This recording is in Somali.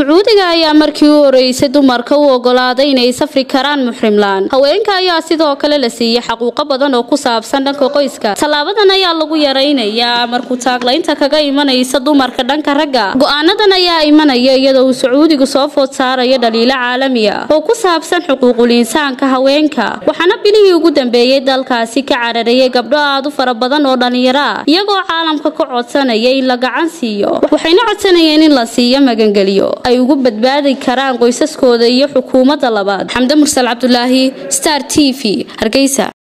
sacuudiga ayaa markii u horeysay dumarka u ogolaaday inay safri karaan muxrimlaan haweenka ayaa sidoo kale la siiyey xaquuqo badan oo ku saabsan dhanka qoyska tallaabadan ayaa lagu yaraynayaa markuu taaglaynta kaga imanaysa dumarka dhanka ragga go-aanadan ayaa imanaya iyadoo uu sacuudigu soo food saarayo dhaliilo caalami ah oo ku saabsan xuquuqul insaanka haweenka waxaana bilihii ugu dambeeyey dalkaasi ka cararayay gabdho aad u fara badan oo dhalinyaro ah iyagoo caalamka ka codsanaya in la gacan siiyo waxayna codsanayeen in la siiyo magangeliyo ay ugu badbaadi karaan qoysaskooda iyo xukuumadda labaad xamde mursal cabdulaahi star t v hargeysa